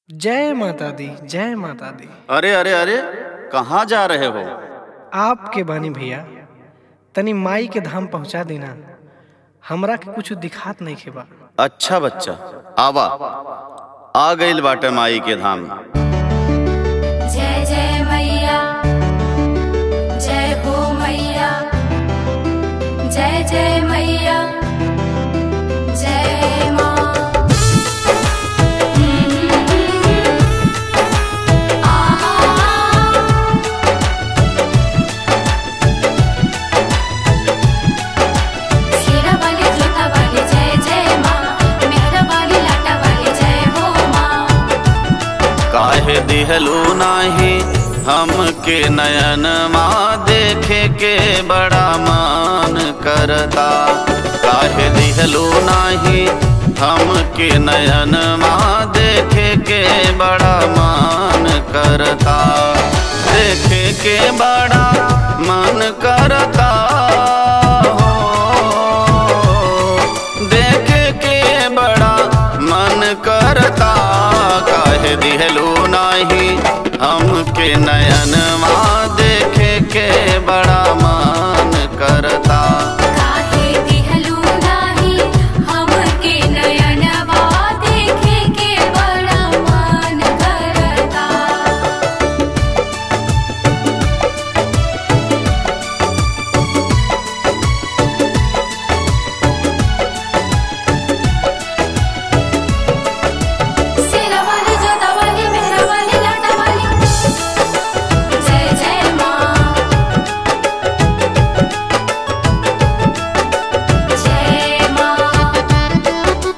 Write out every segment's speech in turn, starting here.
जय माता दी जय माता दी अरे अरे अरे कहाँ जा रहे हो आपके बानी भैया तनी माई के धाम पहुंचा देना हमरा के कुछ दिखात नहीं खेबा अच्छा बच्चा आवा आ गइल बाटे माई के धाम जय जय मैया जय हो मैया जय जय मैया जय माँ शेरा वाली जोता वाली जय जय माँ मेहरा वाली लाटा वाली जय हो माँ काहे दिहलू नाही हमके नयन माँ देखे के बड़ा मान करता काहे दिहलू नाही हमके नयन माँ देखे के बड़ा मान करता देखे के बड़ा मन करता हो देखे के बड़ा मन करता काहे दिहलू नाही हमके नयन माँ देखे के बड़ा मन करता काहे दिहलू नाही हमके नयनवा देखे के बड़ा मन करता शेरा वाली जोता वाली मेहरा वाली लाटा वाली जय जय माँ जय माँ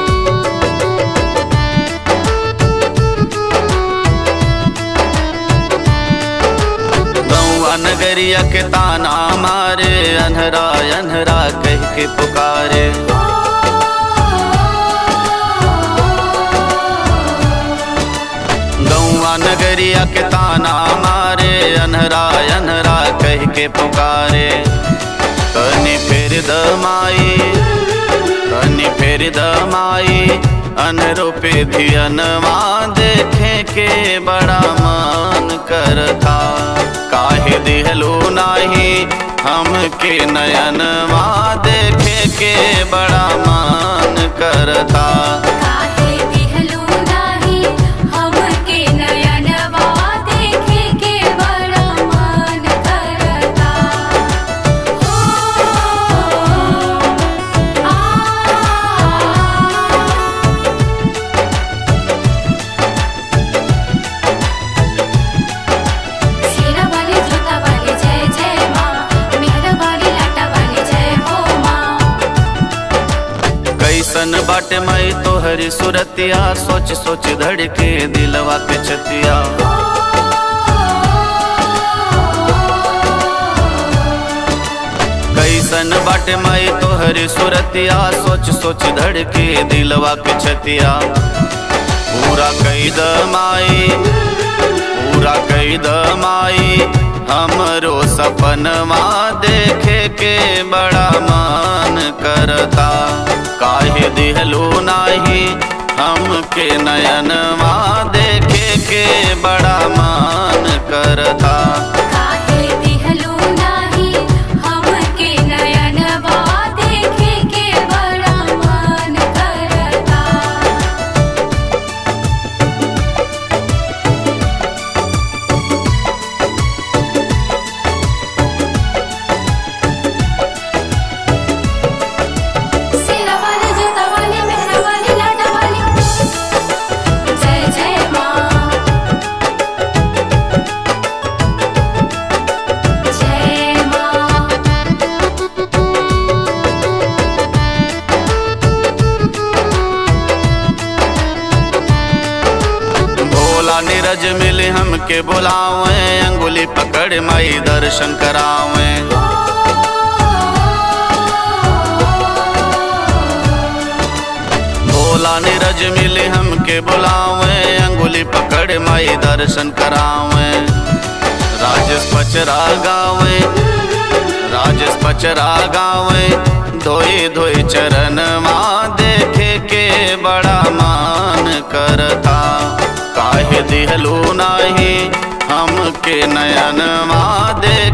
गौआ नगरिया के ताना मारे अनहरा अनहरा कह के पुकारे गौआ नगरिया के ताना मारे अनहरा अनहरा कह के पुकारे तनी फेर दमाई तनी फेर दमाई अनरो पे धियनवा देखे के बड़ा मन करता काहे दिहलो नाही हमके नयनवा देखे के बड़ा मन करता काहे दिहलू नाही हमके नयनवा देखे के बड़ा मन करता हो आ शेरा वाली जोता वाली जय जय माँ मेहरा वाली लाटा वाली जय हो माँ कैसन बाटे मई तोहरी सुरतिया सोच सोच धड़के दिलवा के छतिया कैसन बाटे मई तोहरी सुरतिया सोच सोच धड़के दिलवा के छतिया पूरा कैद माई पूरा कैद माई हमरो सपनवा देखे के बड़ा मन करता काहे दिहलो नाही हमके नयनवा देखे के बड़ा मन करता काहे दिहलू नाही हमके नयनवा देखे के बड़ा मन करता शेरा वाली जोता वाली मेहरा वाली लाटा वाली जय जय माँ जय माँ भोला नीरज मिले हमके बुलावे अंगुली पकड़ मई दर्शन करावे भोला नीरज मिले हमके बुलावे अंगुली पकड़ मई दर्शन करावे राजेश पचरा गावे राजेश पचरा गावे धोई धोई चरण माँ देखे के बड़ा मान करता दिहलू नाही हमके नयन दे